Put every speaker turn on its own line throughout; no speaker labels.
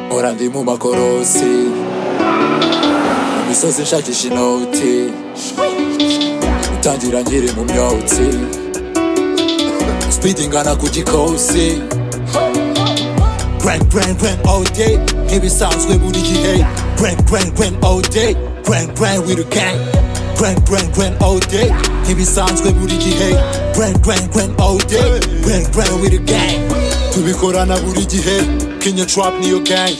nkora ndi mu makorosi mu misozi nshakisha inoti gutangira nkiri mu myotsi speed ingana ku gikosi grand grand grand all day nk'ibisanzwe buri gihe grand grand grand all day grand grand with the gang grand grand grand all day nk'ibisanzwe buri gihe grand grand grand all day grand grand with the gang tubikorana buri gihe kenya trap niyo gang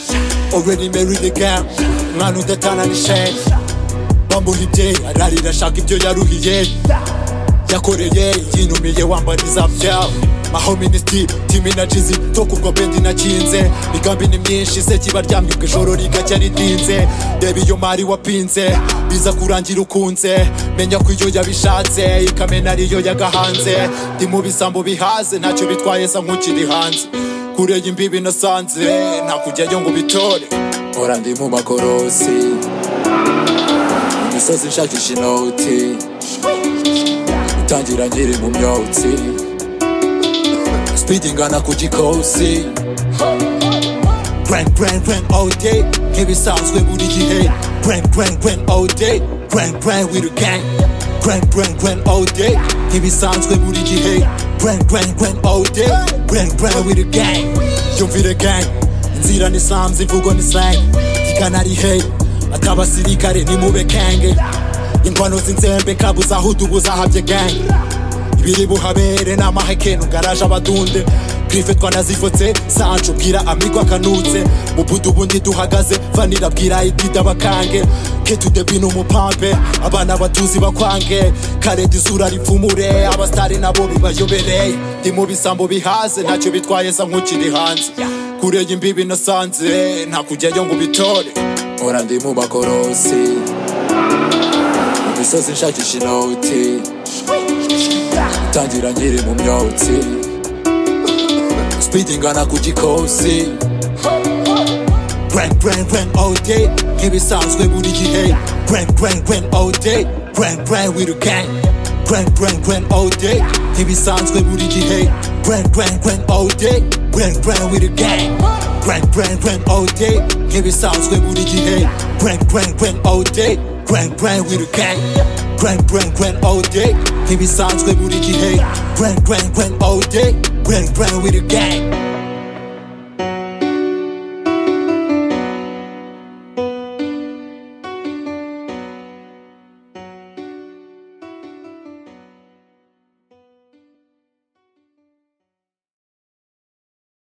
already married the gang mwana udatana ni shame bamuha ibye ararira ashaka ibyo yaruhiye yakoreye yinumiye wambariza byawe maho minisitiri timi na jizi tokubwo bendi nakinze migambi ni myinshi se kiba ryamye ubwo ijoro rigacya ridinze reba iyo mari wapinze biza kurangira ukunze menya ko iyo yabishatse ikamena ariyo yagahanze ndi mu bisambo bihaze ntacyo bitwaye sa nk'ukiri hanze kureye imbibi nasanze ntakujyayo ngo ubitore mpora ndi mu makorosi mu misozi nshakisha inoti gutangira nkiri mu myotsi speed ingana ku gikosi grand grand grand all day nk'ibisanzwe buri gihe grand grand grand all day grand grand with the gang grand grand grand all day nk'ibisanzwe buri gihe grand grand grand all day grand grand with the gang yumvire gang inzira ni sams imvugo ni slang ikanari hey atabasirikare nimube kenge ingwano z'inzembe kabuza aho udubuza habye gang ibiri buhabere n'amahekeno garaje abadunde grife twanazifotse sancho bwira amigo akanutse mu budu bundi duhagaze vanira bwira idida bakange ketudebino umupampe abana batuzi bakwange kareta izura ripfumure abasitari nabo bibayobereye ndi mu bisambo bihaze ntacyo bitwaye sa nk'ukiri hanze kureye imbibi nasanze ntakujyayo ngo ubitore mpora ndi mu makorosi mu misozi nshakisha inoti gutangira nkiri mu myotsi speed ingana ku gikosi grand grand grand all day nk'ibisanzwe buri gihe grand grand grand all day grand grand with the gang grand grand grand all day nk'ibisanzwe buri gihe grand grand grand all day grand grand with the gang grand grand grand all day nk'ibisanzwe buri gihe grand grand grand all day grand grand with the gang grand grand grand all day nk'ibisanzwe buri gihe grand grand grand all day grand grand with the gang